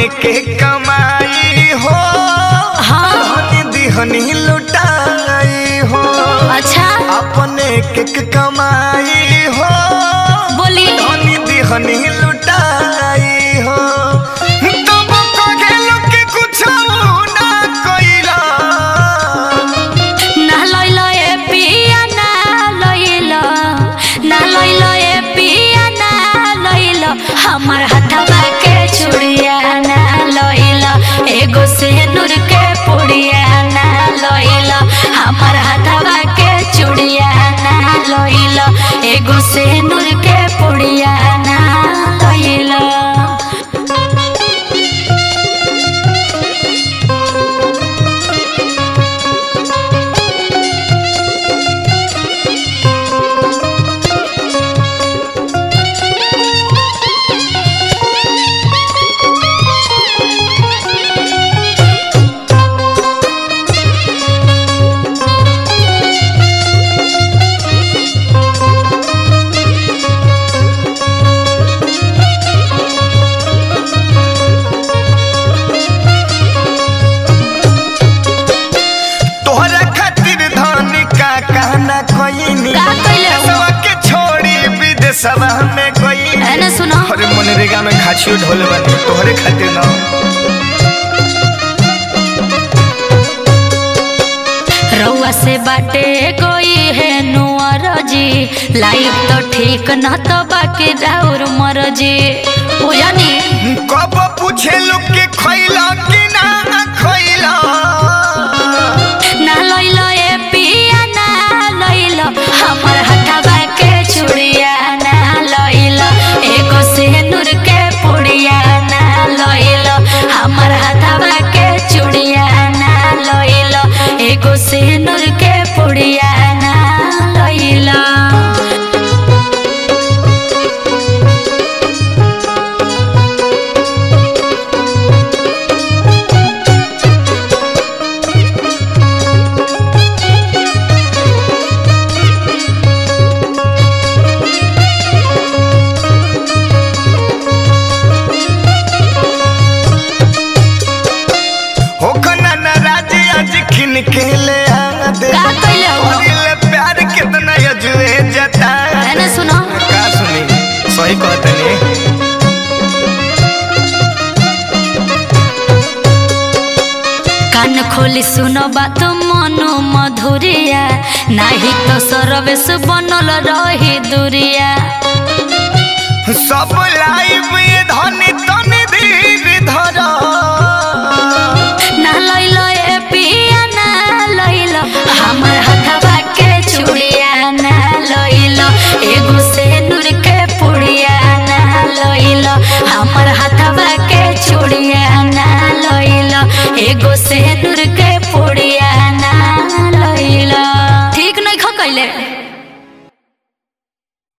के कमाई हो हाँ धनी दिहनी लुटाई हो अच्छा अपने के कमाई हो बोली धनी दिहनी लुटाई हो तब कहेलो कि कुछ ना कइला ना लइलो ए पिया ना लइलो ना लइलो ए पिया ना लइलो हमर हथवा के चूड़िया ना लइलो एगो से नूर के पुड़िया ना लइलो हमर हथवा के चूड़िया ना लइलो एगो से नूर के पुड़िया ना लइलो तोहरा खातिर धन का कहना कोइनी का कइले हो? देशवा के छोड़ी विदेशवा में गई एने सुनो अरे मनरेगा में खाचियो ढोल बानी तोहरे खातिर ना रउआ से बाटे कोई है नुअर जी लाइफ तो ठीक न तो बाकी राउर मर जी बुझनी कब पूछे लोग के खइला कि ना खइला ना लइलो ए पिया ना लइलो हमर हथवा के चूड़िया ना लइलो एगो से नूर के पुड़िया ना लइलो हमर हथवा के चूड़िया ना लइलो एगो से नूर के पुड़िया ना लइलो हो खना नाराज आज खिन के ले आ दे का कइले हो? अरे प्यार कितना यजुए जता एने सुनो का सुनी सही कहतनी कान खोली सुनो बात मनो मधुरिया नाही तो सरवेश बनल रही दुरिया सब लाइव ये धनी तनी